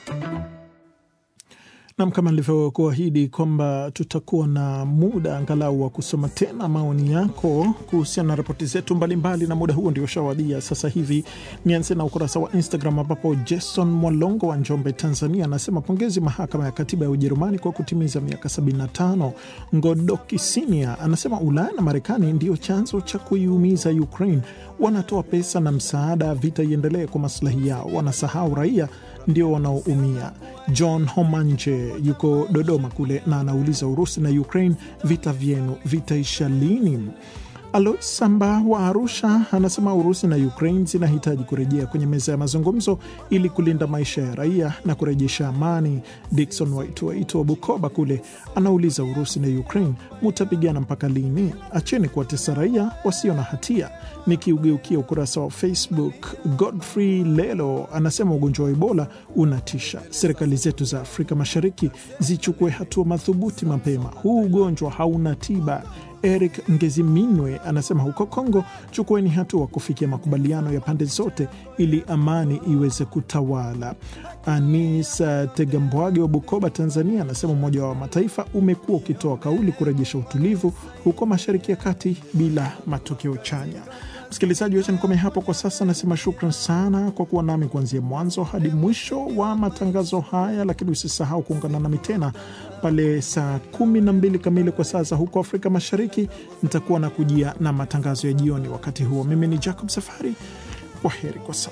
Nam, kama nilivyokuahidi kwamba tutakuwa na muda angalau wa kusoma tena maoni yako kuhusiana na ripoti zetu mbalimbali, na muda huo ndio ushawadia sasa hivi. Nianze na ukurasa wa Instagram ambapo Jason Mwalongo wa Njombe, Tanzania, anasema pongezi mahakama ya katiba ya Ujerumani kwa kutimiza miaka 75. Ngodoki Sinia anasema Ulaya na Marekani ndio chanzo cha kuiumiza Ukraine, wanatoa pesa na msaada, vita iendelee kwa maslahi yao, wanasahau raia ndio wanaoumia. John Homanje yuko Dodoma kule na anauliza Urusi na Ukraine, vita vyenu vitaisha lini? Alois Samba wa Arusha anasema Urusi na Ukraine zinahitaji kurejea kwenye meza ya mazungumzo ili kulinda maisha ya raia na kurejesha amani. Dikson Waitwaito wa Bukoba kule anauliza Urusi na Ukraine mutapigana mpaka lini? Acheni kuwatesa raia wasio na hatia. Nikiugeukia ukurasa wa Facebook, Godfrey Lelo anasema ugonjwa wa Ebola unatisha, serikali zetu za Afrika Mashariki zichukue hatua madhubuti mapema, huu ugonjwa hauna tiba. Eric Ngeziminwe anasema huko Kongo, chukueni hatua kufikia makubaliano ya pande zote ili amani iweze kutawala. Anis Tegambwage wa Bukoba, Tanzania, anasema Umoja wa Mataifa umekuwa ukitoa kauli kurejesha utulivu huko Mashariki ya Kati bila matokeo chanya. Msikilizaji, wacha nikome hapo kwa sasa. Nasema shukran sana kwa kuwa nami kuanzia mwanzo hadi mwisho wa matangazo haya, lakini usisahau kuungana nami tena pale saa kumi na mbili kamili kwa saa za huko Afrika Mashariki. Nitakuwa na kujia na matangazo ya jioni. Wakati huo, mimi ni Jacob Safari. Kwa heri kwa sasa.